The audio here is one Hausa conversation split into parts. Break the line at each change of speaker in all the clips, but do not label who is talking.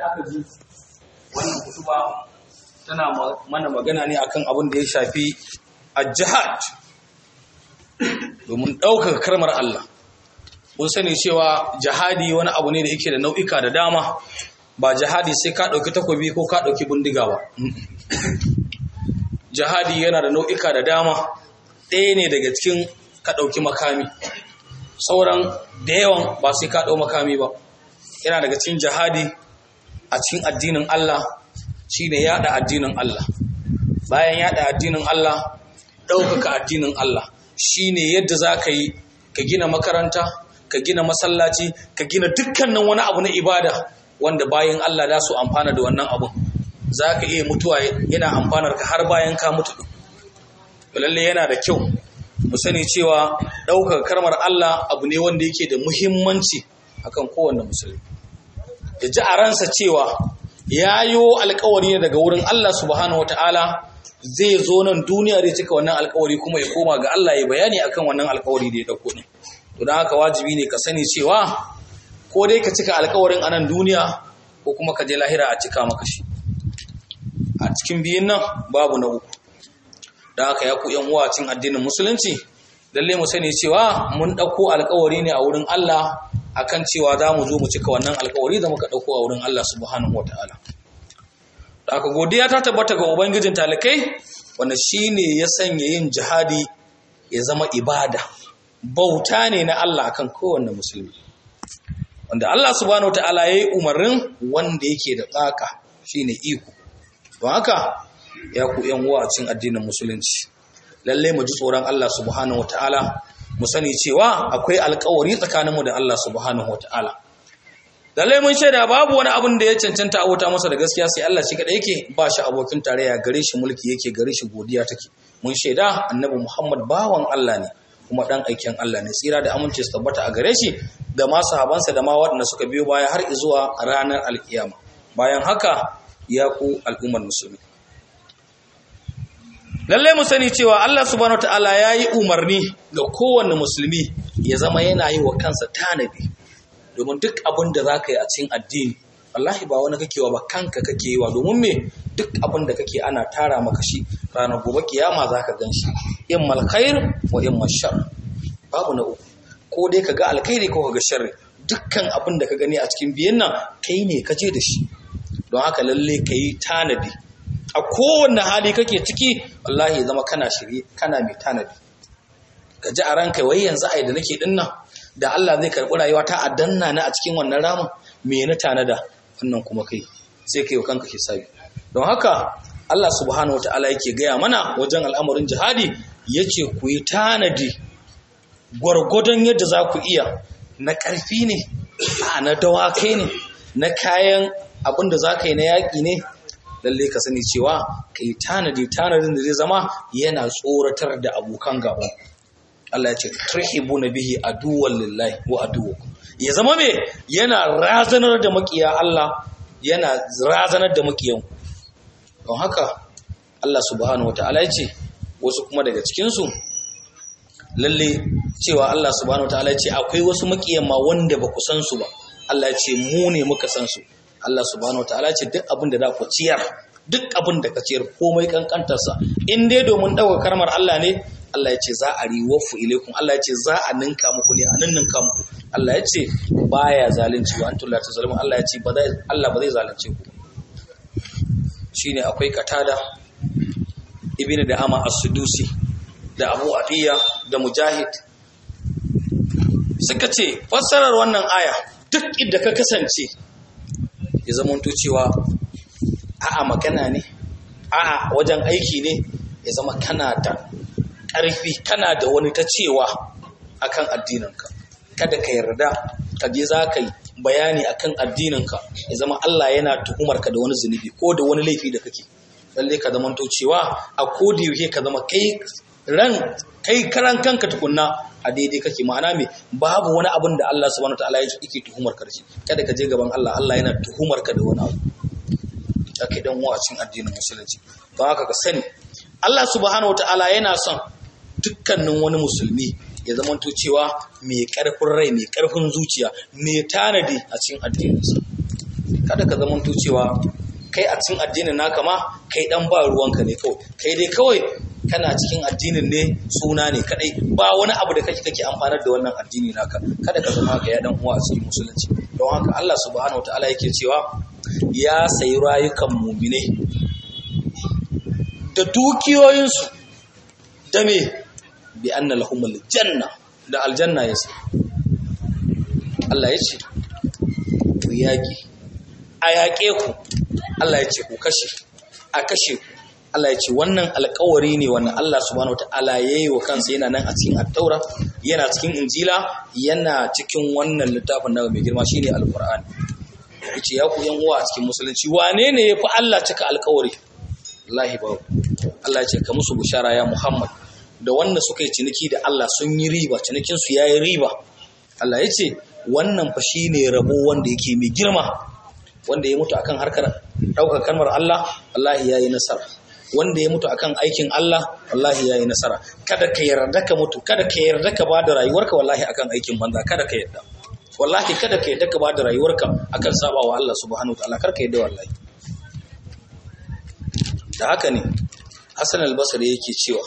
aka ji wannan kutuba tana mana magana ne akan abin da ya shafi al-jihad domin ɗaukaka karmar Allah mun sani cewa jihadi wani abu ne da yake da nau'ika da dama ba jihadi sai ka ɗauki takobi ko ka ɗauki bindiga ba jihadi yana da nau'ika da dama ɗaya ne daga cikin ka ɗauki makami sauran da yawan ba sai ka ɗau makami ba yana daga cikin jihadi a cikin addinin Allah shi ne yaɗa addinin Allah bayan yaɗa addinin Allah ɗaukaka addinin Allah shi ne yadda za ka yi ka gina makaranta ka gina masallaci ka gina dukkanin wani abu na ibada wanda bayan Allah za su amfana da wannan abun za ka iya mutuwa yana amfanar ka har bayan ka mutu lalle yana da kyau mu sani cewa ɗaukaka karmar Allah abu ne wanda yake da muhimmanci akan kowanne musulmi ya ji a ransa cewa ya yi alkawari ne daga wurin Allah subhanahu wataala zai zo nan duniya zai cika wannan alkawari kuma ya koma ga Allah ya bayani akan wannan alkawari da ya dauko ne to dan haka wajibi ne ka sani cewa ko dai ka cika alkawarin a nan duniya ko kuma ka je lahira a cika maka shi a cikin biyun nan babu na uku da haka ya ku yan uwa cin addinin musulunci lalle mu sani cewa mun dauko alkawari ne a wurin Allah akan cewa za mu zo mu cika wannan alkawari da muka dauko a wurin Allah subhanahu wataala da haka godiya ta tabbata ga ubangijin talikai wanda shine ya sanya yin jihadi ya zama ibada bauta ne na Allah akan kowanne musulmi wanda Allah subhanahu wataala yayi umarnin wanda yake da tsaka shine iko don haka ya ku yan uwa a cikin addinin musulunci lalle mu ji tsoron Allah subhanahu wataala mu sani cewa akwai alkawari tsakaninmu da Allah subhanahu wataala lalle mun shaida babu wani abin da ya cancanta abota masa da gaskiya sai Allah shi kadai yake ba shi abokin tarayya gare shi mulki yake gare shi godiya take mun shaida annabi Muhammad bawan Allah ne kuma dan aikin Allah ne tsira da amince su tabbata a gare shi da ma sahabansa da ma waɗanda suka biyo baya har zuwa ranar alkiyama bayan haka ya ku al'ummar musulmi lallai mu sani cewa Allah subhanahu wataala ya yi umarni ga kowanne musulmi ya zama yana yi wa kansa tanadi domin duk abin da za ka yi a cikin addini wallahi ba wani kake wa ba kanka kake yi wa domin me duk abin da kake ana tara maka shi ranar gobe kiyama za ka gan shi in malkhair wa in mashar babu na uku ko dai ka ga alkhairi ko ka ga sharri dukkan abin da ka gani a cikin biyan nan kai ne ka je da shi don haka lalle ka yi tanadi a kowanne hali kake ciki wallahi zama kana shirye kana mai tanadi ka ji a ranka wai yanzu ai da nake din nan da Allah zai karɓi rayuwa ta a danna na a cikin wannan ramin me na tanada wannan kuma kai sai kai kanka hisabi don haka Allah subhanahu wataala yake gaya mana wajen al'amarin jihadi yace ku yi tanadi gwargwadon yadda za ku iya na ƙarfi ne a na dawakai ne na kayan abin da za ka yi na yaƙi ne lalle ka sani cewa ka yi tanadi tanadin da zai zama yana tsoratar da abokan gaba Allah ya ce turhibu na bihi aduwwan lillahi wa aduwwakum ya zama me yana razanar da makiya Allah yana razanar da makiyan don haka Allah subhanahu wataala ya ce wasu kuma daga cikin su lalle cewa Allah subhanahu wataala ya ce akwai wasu makiyan ma wanda ba ku san su ba Allah ya ce mu ne muka san su Allah subhanahu wataala ce duk abin da za ku ciyar duk abin da ka ciyar komai kankantarsa in dai domin ɗaukar karmar Allah ne Allah ya ce za a riwafu ilaikum Allah ya ce za a ninka muku ne a ninninka muku Allah ya ce baya zalunci wa antum la tazalimun Allah ya ce ba zai Allah ba zai zalunce ku shine akwai katada ibnu da ama as-sudusi da abu adiya da mujahid suka ce fassarar wannan aya duk inda ka kasance ya zamanto cewa a'a magana ne a'a wajen aiki ne ya zama kana da ƙarfi kana da wani ta cewa akan addininka kada ka yarda ka je za ka yi bayani akan addininka ya zama Allah yana tuhumar ka da wani zunubi ko da wani laifi da kake lalle ka zama to cewa a kodi yake ka zama kai ran kai karan kanka tukunna a daidai kake ma'ana me babu wani abin da Allah subhanahu wataala yake tuhumar ka da shi kada ka je gaban Allah Allah yana tuhumar ka da wani abu ake dan wacin addinin musulunci don haka ka sani Allah subhanahu wataala yana son dukkanin wani musulmi ya zamanto cewa mai karfin rai mai karfin zuciya mai tanadi a cikin addininsa kada ka zamanto cewa kai a cikin addinin naka ma kai dan ba ruwanka ne kawai kai dai kawai kana cikin addinin ne suna ne kadai ba wani abu da kake kake amfanar da wannan addini naka kada ka zama haka ya dan uwa a cikin musulunci don haka Allah subhanahu wataala yake cewa ya sayi rayukan mu'minai da dukiyoyinsu da me bi anna lahumul janna da aljanna yasa Allah ya ce ku yaƙi a yaƙe ku Allah ya ce ku kashe a kashe ku Allah ya ce wannan alƙawari ne wannan Allah subhanahu wataala yayi wa kansa yana nan a cikin at-taura yana cikin injila yana cikin wannan littafin na mai girma shine alqur'ani yace ya ku yan uwa a cikin musulunci wane ne yafi Allah cika alƙawari wallahi ba Allah ya ce ka musu bushara ya Muhammad da wanda suka yi ciniki da Allah sun yi riba cinikin su yayi riba Allah ya ce wannan fa shine rabo wanda yake mai girma wanda ya mutu akan harkar ɗaukar kalmar Allah wallahi yayi nasara wanda ya mutu akan aikin Allah wallahi yayi nasara kada ka yarda ka mutu kada ka yarda ka bada rayuwarka wallahi akan aikin banza kada ka yarda wallahi kada ka yarda ka bada rayuwarka akan sabawa Allah subhanahu wataala kar ka yarda wallahi da haka ne Hassan al-Basri yake cewa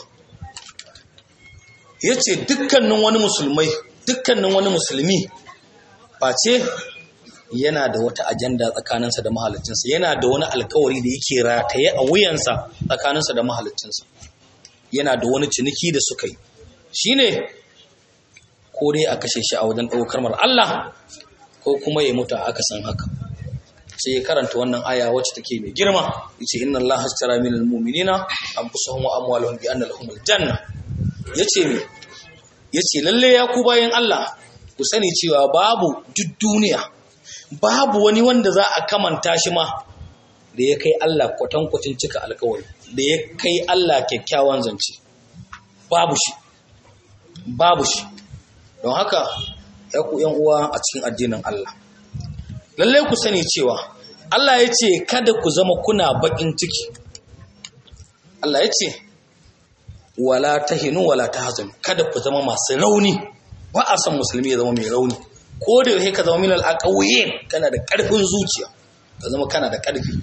yace dukkanin wani musulmai dukkanin wani musulmi face yana da wata ajanda tsakaninsa da mahalicinsa yana da wani alkawari da yake rataye a wuyansa tsakaninsa da mahalicinsa yana da wani ciniki da suka yi shine ko dai a kashe shi a wajen ɗaukar mar Allah ko kuma ya mutu a aka san haka sai ya karanta wannan aya wacce take mai girma yace inna Allah hashtara minal mu'minina anfusahum wa amwalahum bi anna lahumul janna yace me yace lalle ya ku bayan Allah ku sani cewa babu duk duniya babu wani wanda za a kamanta shi ma da ya kai Allah kwatankwacin cika alkawari da ya kai Allah kyakkyawan zance babu shi babu shi don haka ya ku yan uwa a cikin addinin Allah lalle ku sani cewa Allah ya ce kada ku zama kuna bakin ciki Allah ya ce wala tahinu wala tahzan kada ku zama masu rauni ba a son musulmi ya zama mai rauni ko da yake ka zama min al-aqawiyyin kana da karfin zuciya ka zama kana da karfi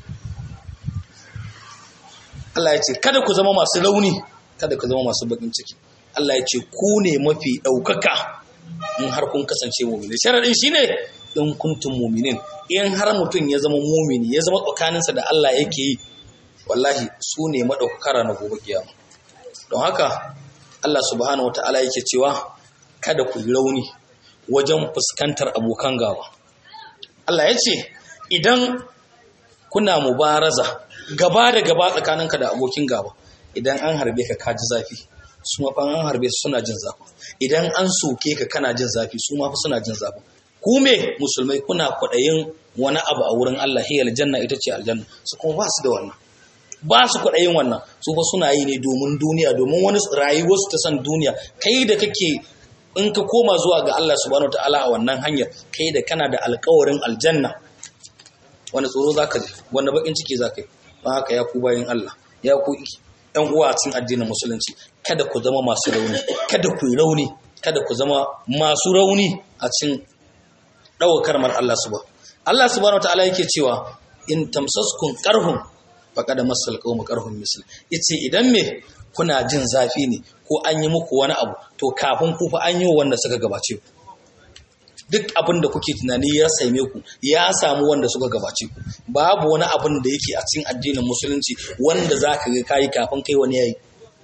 Allah ya ce kada ku zama masu rauni kada ku zama masu bakin ciki Allah ya ce ku ne mafi daukaka in har kun kasance mu'mini sharadin shine in kuntum mu'minin in har mutum ya zama mu'mini ya zama tsakaninsa da Allah yake yi wallahi su ne madaukaka na gobe kiyama don haka Allah subhanahu wataala yake cewa kada ku yi rauni wajen fuskantar abokan gaba. Allah ya ce, idan kuna mubaraza gaba da gaba tsakaninka da abokin gaba, idan an harbe ka kaji zafi, su mafa an harbe su suna jin zafi. Idan an soke ka kana jin zafi, su mafi suna jin zafi. Ku me musulmai kuna kwaɗayin wani abu a wurin Allah, hiyar aljanna ita ce aljanna, su kuma ba su da wannan. Ba su kwaɗayin wannan, su fa suna yi ne domin duniya, domin wani rayuwarsu ta san duniya, kai da kake in ka koma zuwa ga Allah subhanahu ta'ala a wannan hanyar kai da kana da alkawarin aljanna wani tsoro za ka ji wanda bakin ciki za ka yi don haka ya ku bayan Allah ya ku ɗan uwa a cikin addinin musulunci kada ku zama masu rauni kada ku yi rauni kada ku zama masu rauni a cikin ɗaukar mar Allah subhanahu Allah subhanahu ta'ala yake cewa in tamsaskun qarhum faqad masal qawmu qarhum misl yace idan me kuna jin zafi ne ko an yi muku wani abu to kafin ku fa an yi wanda suka gabace ku duk abin da kuke tunani ya same ku ya samu wanda suka gabace ku babu wani abin da yake a cikin addinin musulunci wanda za ka ga kayi kafin kai wani yayi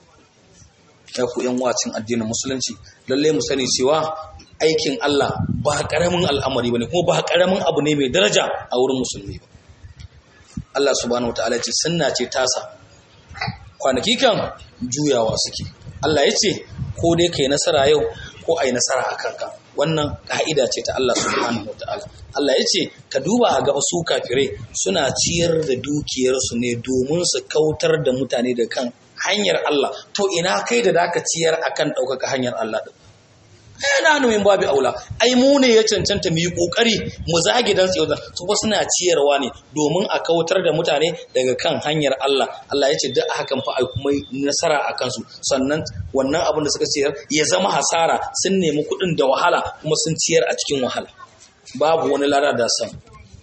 ya ku yan wacin addinin musulunci lalle mu sani cewa aikin Allah ba karamin al'amari bane kuma ba karamin abu ne mai daraja a wurin musulmi ba Allah subhanahu wataala ce sunna ce tasa kwanaki kan juyawa suke Allah ya ce ko dai kai nasara yau ko ai nasara a kanka wannan ka'ida ce ta Allah subhanahu wataala Allah ya ce ka duba ga su kafirai suna ciyar da dukiyarsu ne domin su kautar da mutane da kan hanyar Allah to ina kai da zaka ciyar akan ɗaukaka hanyar Allah din yana numin babu aula ai mu ne ya cancanta mu yi kokari mu zage dan tsayo su ba suna ciyarwa ne domin a kautar da mutane daga kan hanyar Allah Allah ya ce duk hakan fa ai kuma nasara a kansu sannan wannan abin da suka ciyar ya zama hasara sun nemi kuɗin da wahala kuma sun ciyar a cikin wahala babu wani lada da san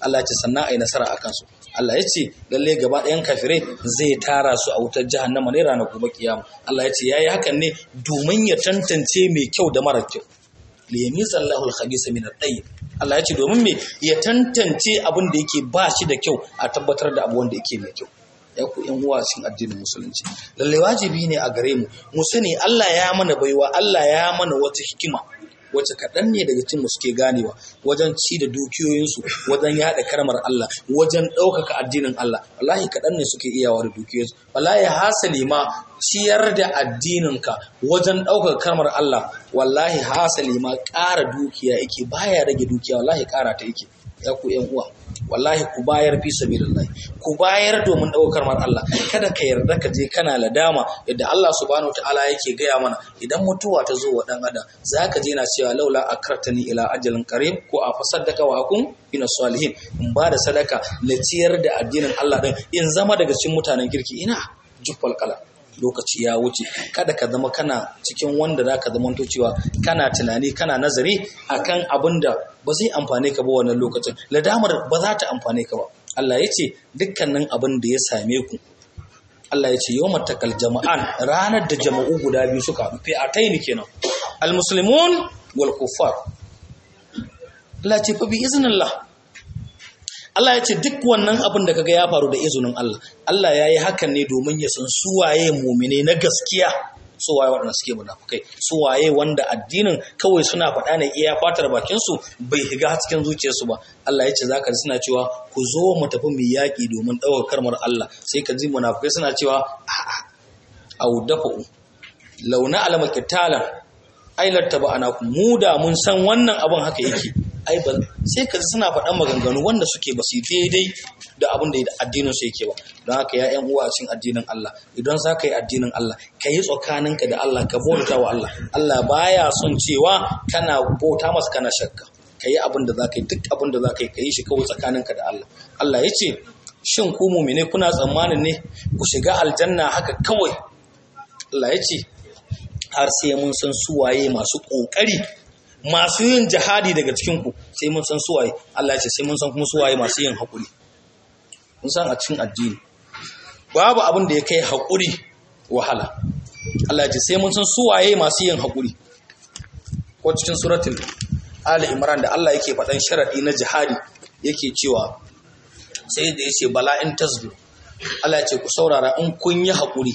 Allah ya ce sannan ai nasara akan su Allah ya ce lalle gaba ɗayan kafirai zai tara su a wutar jahannama ne ranar gobe kiyama Allah ya ce yayi hakan ne domin ya tantance mai kyau da mara kyau liyamiza Allahu al-khabisa min at-tayyib Allah ya ce domin me ya tantance abin da yake ba shi da kyau a tabbatar da abu wanda yake mai kyau ya ku yan uwa cikin addinin musulunci lalle wajibi ne a gare mu mu sani Allah ya mana baiwa Allah ya mana wata hikima wacce kaɗan ne daga cikin suke ganewa wajen ci da dukiyoyinsu wajen yaɗa karmar Allah wajen ɗaukaka addinin Allah wallahi kaɗan ne suke iyawa da dukiyoyinsu wallahi hasali ma ciyar da addininka wajen ɗaukaka karmar Allah wallahi hasali ma ƙara dukiya yake baya rage dukiya wallahi ƙara ta yake ya ku yan uwa wallahi ku bayar fi sabilillah ku bayar domin ɗaukar mar Allah kada ka yarda ka je kana ladama yadda Allah subhanahu wataala yake gaya mana idan mutuwa ta zo wa dan adam zaka je na cewa laula akartani ila ajalin qarib ko a fasaddaka wa akun ina salihin in ba da sadaka na ciyar da addinin Allah din in zama daga cikin mutanen kirki ina juffal kala lokaci ya wuce kada ka zama kana cikin wanda za ka zama cewa kana tunani kana nazari akan abin da ba zai amfane ka ba wannan lokacin ladamar ba za ta amfane ka ba Allah ya ce dukkanin abin da ya same ku Allah ya ce yau matakal jama'an ranar da jama'u guda biyu suka fi a taini kenan almuslimun wal kuffar Allah ce fa bi iznillah Allah ya ce duk wannan abin da kaga ya faru da izinin Allah Allah ya yi hakan ne domin ya san suwaye mumine na gaskiya suwaye waɗanda suke munafukai suwaye wanda addinin kawai suna faɗa ne iya fatar bakinsu bai higa cikin zuciyarsu ba Allah ya ce za ka ji suna cewa ku zo mu tafi mu yaƙi domin ɗaukar karmar Allah sai ka ji munafukai suna cewa a'a au dafa'u launa alama kitalan ailar taba ana mu da mun san wannan abin haka yake ai ba sai ka suna faɗan maganganu wanda suke ba su daidai da abin da addinin su yake ba don haka ya ƴan uwa cikin addinin Allah idan za ka yi addinin Allah ka yi tsakaninka da Allah ka bauta wa Allah Allah baya son cewa kana bauta masa kana shakka ka yi abin da za ka yi duk abin da za ka yi ka yi shi kawai tsakaninka da Allah Allah ya ce shin ku mumine kuna tsammanin ne ku shiga aljanna haka kawai Allah ya ce har sai mun san suwaye masu ƙoƙari masu yin jihadi daga cikinku sai mun san suwaye Allah ce sai mun san kuma suwaye masu yin haƙuri mun san a cikin addini babu abin da ya kai haƙuri wahala Allah ce sai mun san suwaye masu yin haƙuri ko cikin suratul Ali Imran da Allah yake faɗan sharaɗi na jihadi yake cewa sai da yace bala in tasbir Allah ya ce ku saurara in kun yi haƙuri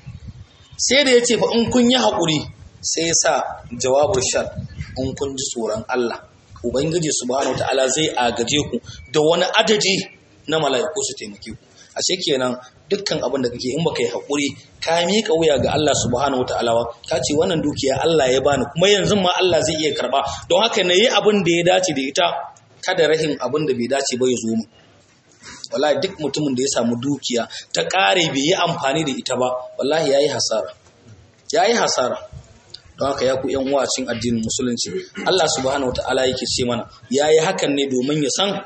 sai da yace fa in kun yi haƙuri sai ya sa jawabul shar in kun ji tsoron Allah Ubangiji subhanahu ta'ala zai agaje ku da wani adadi na mala'iku su taimake ku ashe kenan dukkan abin da kake in baka yi haƙuri ka miƙa wuya ga Allah subhanahu ta'ala ka ce wannan dukiya Allah ya bani kuma yanzu ma Allah zai iya karba don haka na yi abin da ya dace da ita kada rahin abin da bai dace ba ya zo mu wallahi duk mutumin da ya samu dukiya ta ƙare bai yi amfani da ita ba wallahi yayi hasara yayi hasara don haka ya ku yan uwa cikin addinin musulunci Allah subhanahu wataala yake ce mana yayi hakan ne domin ya san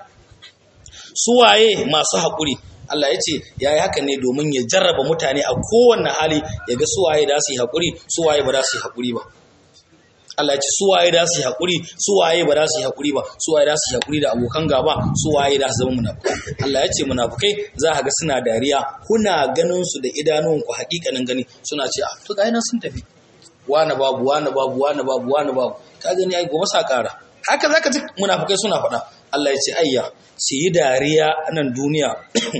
suwaye masu haƙuri Allah ya ce yayi hakan ne domin ya jarraba mutane a kowanne hali ya ga suwaye da su yi haƙuri suwaye ba za su yi haƙuri ba Allah ya ce suwaye da su yi haƙuri suwaye ba za su yi haƙuri ba suwaye da su yi haƙuri da abokan gaba suwaye da su zama munafukai Allah ya ce munafukai za ka ga suna dariya kuna ganin su da idanunku haƙiƙanin gani suna ce a to ga nan sun tafi wani babu wani babu wani babu wani babu ka gani ai gobe sa kara haka zaka ji munafikai suna faɗa Allah ya ce ayya su yi dariya a nan duniya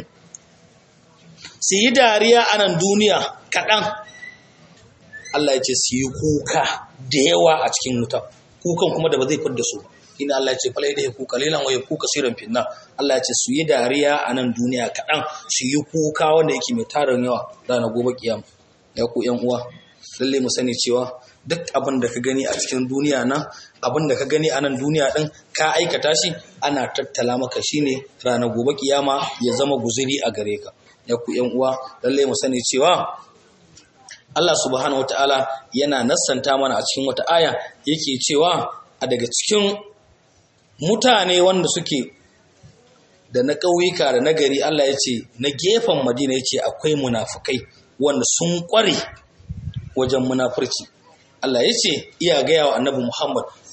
su yi dariya a nan duniya kaɗan Allah ya ce su yi kuka da yawa a cikin wuta kukan kuma da ba zai fidda su ina Allah ya ce falai da kuka lilan wa kuka siran finna Allah ya ce su yi dariya a nan duniya kaɗan su yi kuka wanda yake mai tarin yawa ranar gobe kiyama ya ku yan uwa lalle mu sani cewa duk abin da ka gani a cikin duniya nan abin da ka gani a nan duniya din ka aikata shi ana tattala maka shine ranar gobe kiyama ya zama guzuri a gare ka ya ku yan uwa lalle mu sani cewa Allah subhanahu wataala yana nassanta mana a cikin wata aya yake cewa a daga cikin mutane wanda suke da na ƙauyuka da na gari Allah ya ce na gefen Madina ya ce akwai munafukai wanda sun ƙware wajen munafurci Allah ya ce iya gaya wa annabi Muhammad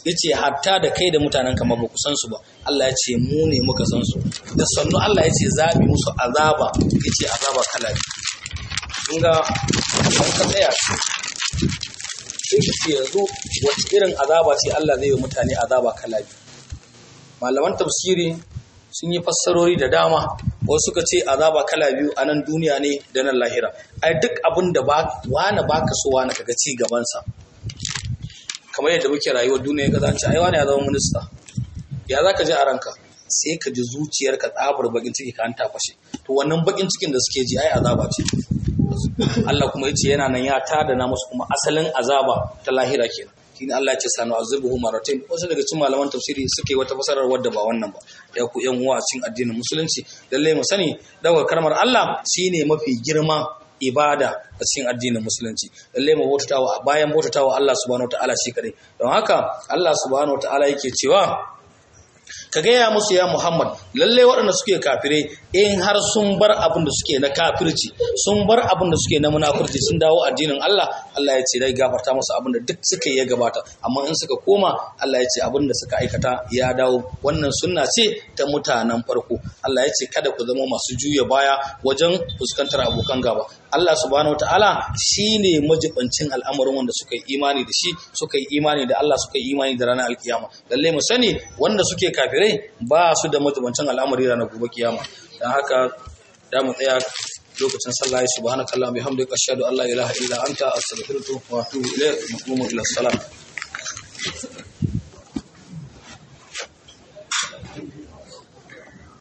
yace hatta da kai da mutanen ka ma ba ku san su ba Allah ya ce mu ne muka san su da sannu Allah ya ce zabi musu azaba yace azaba kala biyu kun ga idan ka tsaya sai ka ce yanzu wacce irin azaba ce Allah zai yi mutane azaba kala biyu malaman tafsiri sun yi fassarori da dama wasu suka ce azaba kala biyu a nan duniya ne da nan lahira ai duk abin da wani baka so wani kaga ci gabansa kamar yadda muke rayuwar duniya ga zance ai wani ya zama minista ya zaka ji a ranka sai ka ji zuciyarka tsabar bakin ciki ka an tafashe to wannan bakin cikin da suke ji ai azaba ce Allah kuma yace yana nan ya tada na musu kuma asalin azaba ta lahira kenan shine Allah ya ce sanu azibuhu maratayn wasu daga cikin malaman tafsiri suke wata fasarar wadda ba wannan ba ya ku yan uwa cikin addinin musulunci lalle mu sani daga karmar Allah shine mafi girma ibada a cikin addinin musulunci lalle mu bautatawa bayan bautatawa Allah subhanahu wataala shi kadai don haka Allah subhanahu wataala yake cewa ka gaya musu ya Muhammad lalle waɗanda suke kafirai in har sun bar abin da suke na kafirci sun bar abin da suke na munafurci sun dawo addinin Allah Allah ya ce dai gafarta musu abin da duk suka yi ya gabata amma in suka koma Allah ya ce abin da suka aikata ya dawo wannan sunna ce ta mutanen farko Allah ya ce kada ku zama masu juya baya wajen fuskantar abokan gaba Allah subhanahu wataala shine majibancin al'amarin wanda suka yi imani da shi suka yi imani da Allah suka yi imani da ranar alkiyama lalle mu sani wanda suke kafirai ba su da majibancin al'amari ranar gobe kiyama dan haka da mu tsaya lokacin sallah subhanakallahumma bihamdika ashhadu an la ilaha illa anta astaghfiruka wa atubu ilayk ila salat